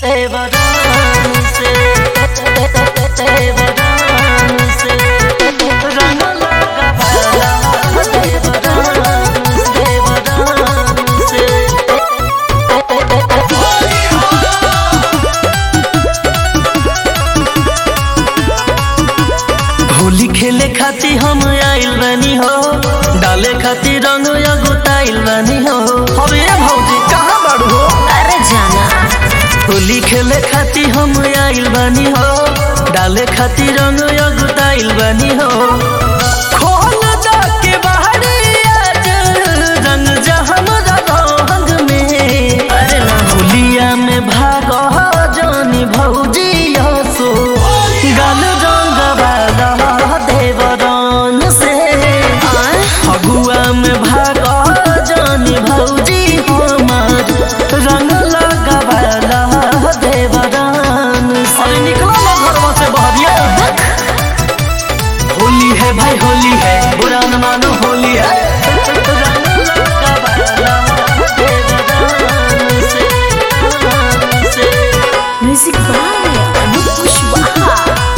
देवरान से देवरान से रंग लगा वाला देवरान देवरान से होली खेले खातिर हम आइल बानी हो डाले खातिर रंग अगुताइल बानी हो अरे भौजी कहाँ बाड़ू हो अरे जाना होली खेले खातिर हम आइल बानी हो डाले खातिर रंग अगुताइल बानी हो खोल दा के बाहरी आज रंग जहन रंग में अरे ना होलिया में भाग जानी भौजी सो गल रंग वाला देवरान से फगुआ में भाग जानी भौजी हमार रंग लगा वाला देवरान से निकला ना घरवा से बहरिया होली है भाई होली है बुरा न मानो होली है रंग लगा वाला देवरान से, देवरान से। म्यूजिक बाय अनूप कुशवाहा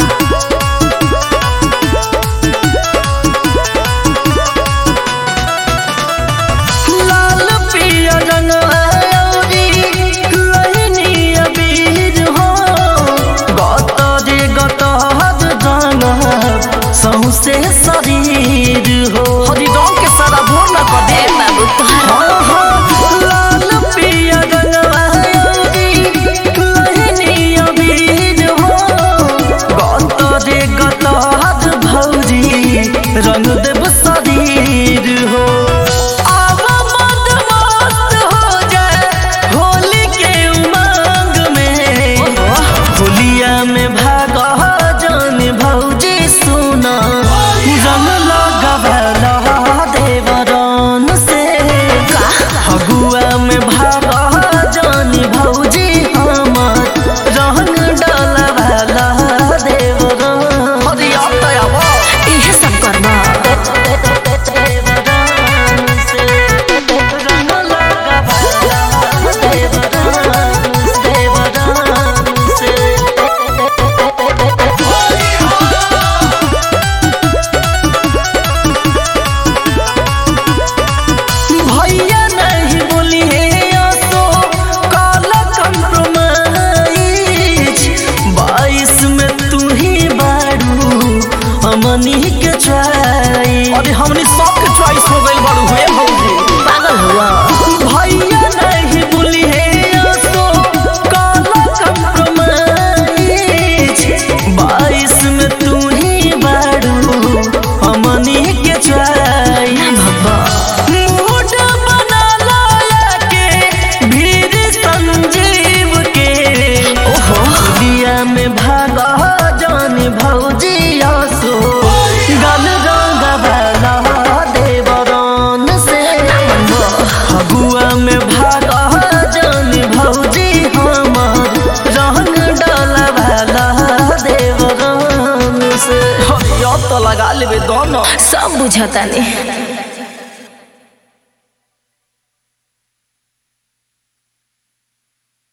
लाल पिया रंग आयोरी लहनी अबीर हो गतरे गतहद रंग सौसे शरीर हो हरी रंग के सारा भोर न कर दे बाबू तोहर लाल पिया रंग आयोरी लहनी अबीर हो गतरे गतहद भौजी रंग देव शरीर हो आवा मत मस्त हो जाए होली के उमंग में होलिया में भाग जान भौजी सुना रंग लगावला देवरान से फगुआ में भाग जान भौजी हमार रंग डालवाला देवरान अरे अब तो आवा इहे सब करना देवरान से रंग लगावला देवरान देवरान से भैया नहीं बोली है तो काला कंप्रोमाइज बाईस में तू ही बारू हमनी के चॉइस अरे हमनी सबके चॉइस हो गई बारू हुए भौजी पागल हुआ भैया नहीं बोली है तो काला कंप्रोमाइज बाईस में तू ही बारू हमनी के चॉइस मूड बना लाया के भीड़ संजीव के ओहो दिया में भागा जान भौजी सो गल रंग वाला देवरान से फगुआ में भागा जान भौजी हमार रंग डाला वाला देवरान से अब तो लगा लेबे दोनों सब बुझता नहीं